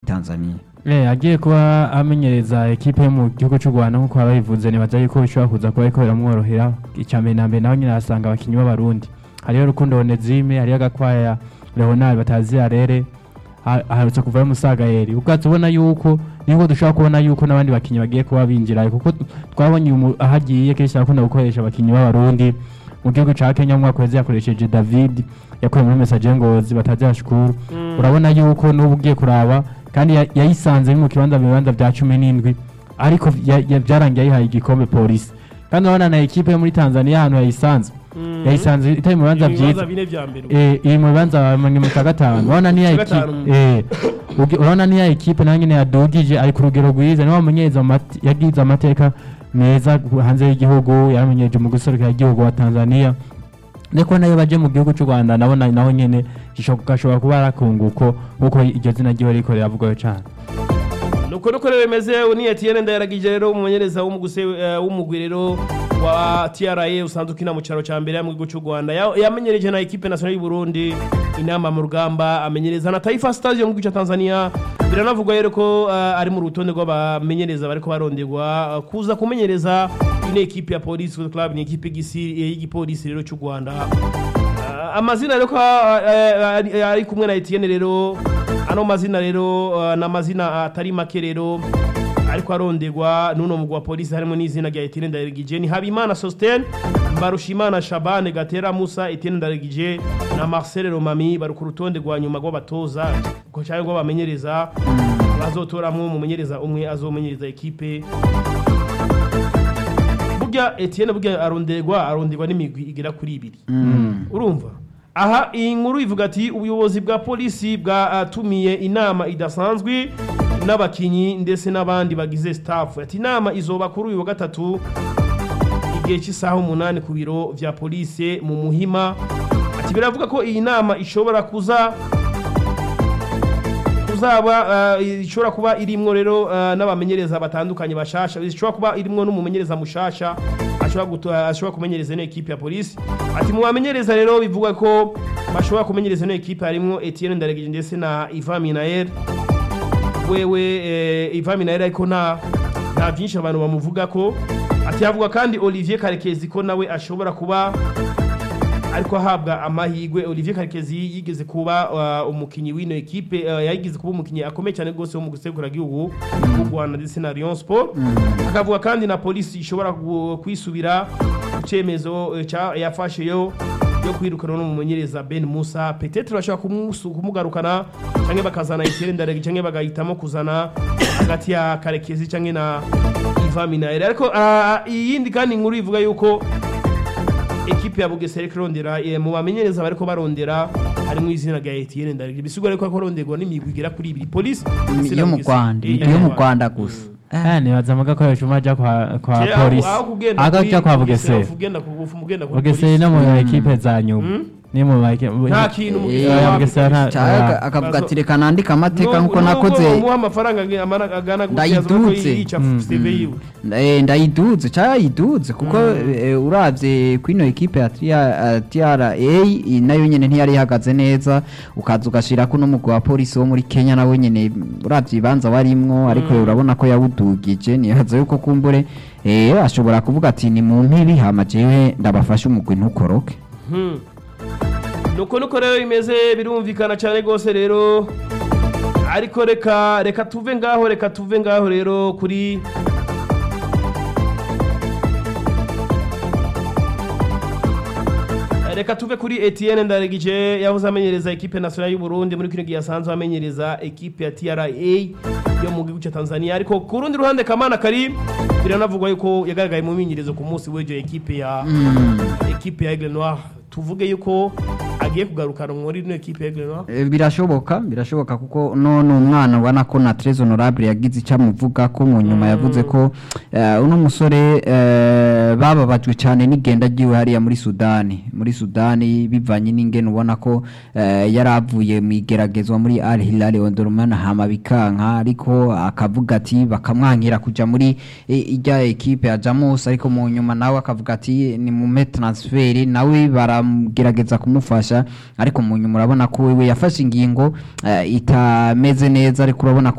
Tanzania Eh, agiye kuba amenyereza ekipe yo mu gihugu cy'u Rwanda nk'uko babivuze nibaza yuko bishobora kuza kuba ariko biramworohera icya mbere na mbere naho nyine ahasanga abakinnyi b'abarundi hariyo Rukundo Onezime hariyo Gakwaya Leonard Batazira rere ha- aherutse kuvayo Musagayeri ubwatsi ubona yuko nibwo dushobora kubona yuko n'abandi bakinnyi bagiye kuba binjira kuko twabonye umu- aho agiye kenshi akunda gukoresha abakinnyi b'abarundi mu gihugu cya Kenya mu mwaka weze yakoresheje David yakuye muri message ngozi batazira shukuru urabona yuko n'ubu ugiye kuraba kandi ya- yayisanze mu kibanza mu bibanza bya cumi n'indwi ariko ya- ya- byarangiye yayihaye igikombe polisi kandi urabona na ekipe yo muri tanzania ahantu yayisanze yayisanze itari mu bibanza ibibanza byiza bine vya mbere Eh, iri mu bibanza ni mu cya gatanu urabona niya Cya ekipe gatanu. eh, ugi- urabona niya ekipe nayo nyine yadugije ari ku rugero rwiza niwe wamenyereza amate- yagize amateka meza gu- hanze y'igihugu yaramenyereje mu guserukira igihugu wa tanzania ariko nayo baje mu gihugu cy'u rwanda nabona naho nyine gisho- gashobora kuba ari akunguko nk'uko iryo zina ryiwe riko riravugwaho cyane nuko nuko rero bimeze ni Etienne Ndayaragije rero umumenyereza w'umuguse eh, w'umugwi rero wa TRA usanzwe ukina mu cyaro cya mbere mu gihugu cy'u Rwanda Ya- yamenyereje na equipe nationale y'u Burundi inama mu rugamba amenyereza na Taifa Stars yo mu gihugu cya Tanzania biranavugwa rero ko eh, ari mu rutonde rw'abamenyereza bariko baronderwa eh, kuza kumenyereza ine equipe ya Police Football Club ni equipe y'igisi- eh, y'igipolisi rero cy'u Rwanda Ah, amazina rero ko ah, eh, ari- ari kumwe na Etienne rero ano mazina rero ah, ni amazina atari make rero ariko aronderwa n'uno mugwi wa polisi harimo n'izina rya Etienne Ndaregije ni Habimana Sosten Mbarushimana Shabane Gatera Musa Etienne Ndaregije na Marcel Romami bari ku rutonde rwa nyuma rw'abatoza ko cyangwa rw'abamenyereza bazotoramwo umumenyereza umwe azomenyereza ekipe burya Etienne burya aronderwa aronderwa n'imigwi igera kuri ibiri urumva aha iyi nkuru ivuga ati ubuyobozi bwa polisi bwatumiye inama idasanzwe n'abakinyi ndetse n'abandi bagize staff ati inama izoba kuri uyu wa gatatu igihe cy'isaha umunani ku biro vya polisi mu muhima ati biravuga ko iyi nama ishobora kuza kuzaba uh, ishobora kuba irimwo rero uh, n'abamenyereza batandukanye bashasha ishobora kuba irimwo n'umumenyereza mushasha ashobora guto- ashobora kumenyereza ino ekipe ya polisi ati mu bamenyereza rero bivuga ko bashobora kumenyereza ino ekipe harimwo Etienne Ndaregije ndetse na Ivan Minael wewe eh, Ivan Minael ariko nta nta byinshi abantu bamuvuga ko ati havuga kandi Olivier Karekezi ko nawe ashobora kuba ariko ahabwa amahirwe Olivier Karekezi yigeze kuba uh, umukinyi w'ino ekipe uh, yagize kuba umukinyi akomeye cyane rwose wo mu gusekura igihugu mu Rwanda ndetse na Lyon Sport akavuga kandi na polisi ishobora gu- kwisubira ku cyemezo eh, cya- yafashe yo yo kwirukana n'umumenyereza Ben Musa peut-être bashobora kumusu- kumugarukana cyangwa bakazana Etienne Ndaregi cyangwa bagahitamo kuzana hagati ya Karekezi cyangwa na Ivan Minaere ariko uh, iyindi kandi inkuru ivuga yuko ekipe ya Bugesera iriko irondera eh, mu bamenyereza bariko barondera harimo izina rya Etienne Ndarege bisigura ko ariko aronderwa n'imigwi igera kuri ibiri polisi ndetse na yo mu Bugesera. Rwanda Eh, imigwi yo mu Rwanda gusa Eh, nibaza mu gakoresho umwe ajya kwa kwa Kera aho- polisi aho kugenda agajya kuri kwa Bugesera, bugesera ugenda ku- ugenda kuri bugesera polisi. no mu ekipe za nyuma Mm. ni mu ma ekipe nta kintu mu Eh, Bugesera ya wapi Bugesera nta- polisi. cyangwa Ah. aka- akavuga Bazo- ati reka nandike amateka Nubwo- nkuko nubwo nakoze bamuha amafaranga aga- amana- agana gutya, azoba ko Ndayidutse. yica Mm, CV yiwe Eh, ndayiduze cyangwa yayiduze kuko eh, uravye kwino ekipe ya TRA TRA i- nayo nyene ntiyari ihagaze neza ukaza ugashirako n'umugwi wa polisi wo muri Kenya nawe nyene uravye ibanza warimwo ariko urabona ko yawudugije nihaza yuko kumbure eh, ashobora kuvuga ati ni mu mpibi hama jewe ndabafashe umugwi ntukoroke Hmm. nuko nuko rero bimeze birumvikana cyane rwose rero ariko reka reka tuve ngaho reka tuve ngaho rero kuri reka tuve kuri Etienne Ndaregije yahoze amenyereza ekipe nationale y'u Burundi muri kino gihe asanzwe amenyereza ekipe ya TRA yo mu gihugu cya Tanzania ariko ku rundi ruhande Kamana Karim biranavugwa yuko yagaragaye mu minyirezo ku munsi w'ejo ekipe ya ekipe ya Aigle Noir tuvuge yuko agiye kugarukana muri ino ekipe ya Aigle Noir Eh, birashoboka birashoboka kuko no ni umwana ubona ko na Tres Honorable yagize icyo amuvuga ko mu nyuma yavuze ko eh, uno musore eh, bababajwe cyane n'igenda ryiwe hariya muri Sudani muri Sudani bivanye n'ingene ubona ko eh, yari avuye mu igeragezwa muri Al Hilal Omdurman hama bikanka ariko akavuga ati bakamwankira kuja muri eh, ijya ekipe ya Jamus ariko mu nyuma nawe akavuga ati ni mu transfer nawe baragerageza kumufasha ariko mu nyuma urabona ko wewe yafashe ingingo eh, itameze neza ariko urabona ko